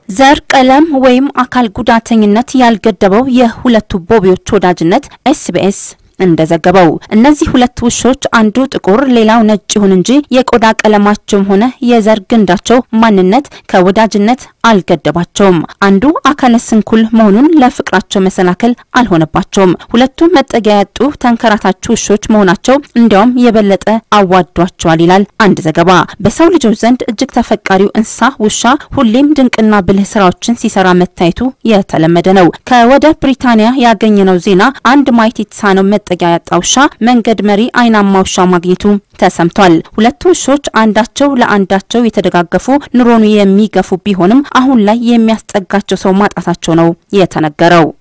ዘር፣ ቀለም ወይም አካል ጉዳተኝነት ያልገደበው የሁለቱ ቦቢዎች ወዳጅነት ኤስቢኤስ እንደዘገበው እነዚህ ሁለት ውሾች አንዱ ጥቁር ሌላው ነጭ ይሁን እንጂ የቆዳ ቀለማቸውም ሆነ የዘር ግንዳቸው ማንነት ከወዳጅነት አልገደባቸውም። አንዱ አካለ ስንኩል መሆኑን ለፍቅራቸው መሰናከል አልሆነባቸውም። ሁለቱም መጠጊያ ያጡ ተንከራታች ውሾች መሆናቸው እንዲያውም የበለጠ አዋዷቸዋል ይላል አንድ ዘገባ። በሰው ልጆች ዘንድ እጅግ ተፈቃሪው እንስሳ ውሻ ሁሌም ድንቅና ብልህ ስራዎችን ሲሰራ መታየቱ የተለመደ ነው። ከወደ ብሪታንያ ያገኘነው ዜና አንድ ማየት የተሳነው መጠጊያ ያጣ ውሻ መንገድ መሪ አይናማ ውሻ ማግኘቱ ተሰምቷል። ሁለቱ ውሾች አንዳቸው ለአንዳቸው የተደጋገፉ ኑሮን የሚገፉ ቢሆንም አሁን ላይ የሚያስጠጋቸው ሰው ማጣታቸው ነው የተነገረው።